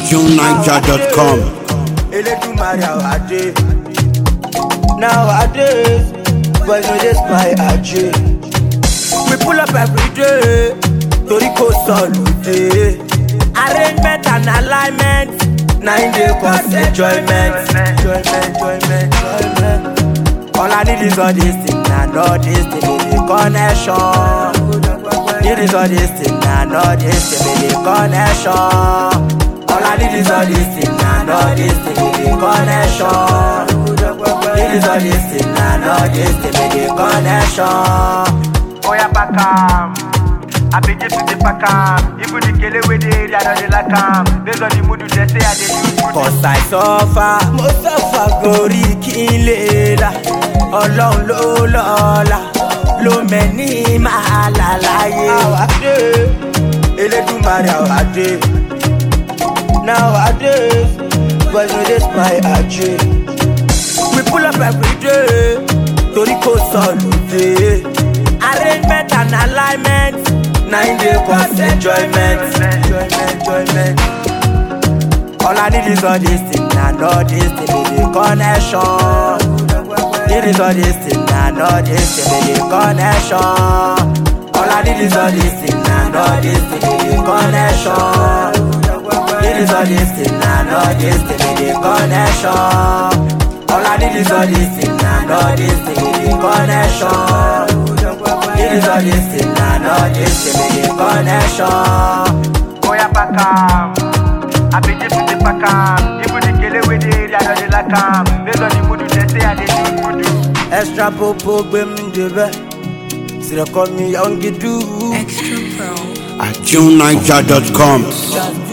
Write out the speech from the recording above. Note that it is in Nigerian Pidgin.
tuneniger.com. Elédùmarè àwàdé. Nowadays, boys no dey spy ajé. We pull up every day, torí kò sọ̀lùdé. Arrangement and alignment, na im dey cause enjoyment. Enjoyment, enjoyment, enjoyment. All I need is all this thing and all this thing be the connection. Need is all this thing and all this thing be the connection. All I need is all this thing and all this thing be the connection. Need is all this thing and all this thing be the connection. Oya pack am. I be just the pack am. Even the kele wey dey area don dey like am. Based on the mood you dey say I dey use mood. Cause I suffer, mo suffer gorí kí n lè là. Ọlọ́run ló lọ́la, ló mẹ́ni máa là láyé. Àwàdé, Elédùmarè àwàdé. Nowadays, boys no dey spy ajé. We pull up every day, torí kò sọ̀lùdé. Arrangement and alignment, na im dey cause enjoyment. Enjoyment, enjoyment. All I need is all this thing and all this thing be the connection. Need is all this thing and all this thing be the connection. All I need is all this thing and all this thing be the connection. Need is all this thing and all this thing be the connection. All I need is all this thing and all this thing be the connection. Need is all this thing and all this thing be the connection. Oya pack am. I be just the pack am. Even the kele wey dey area don dey like am. Based on the mood you dey say I dey use mood. Extra popo gbé mi débẹ̀, sílẹ̀ kọ́ mi yọ̀ǹgì dùn. Extra Pro. At tuneniger.com. Just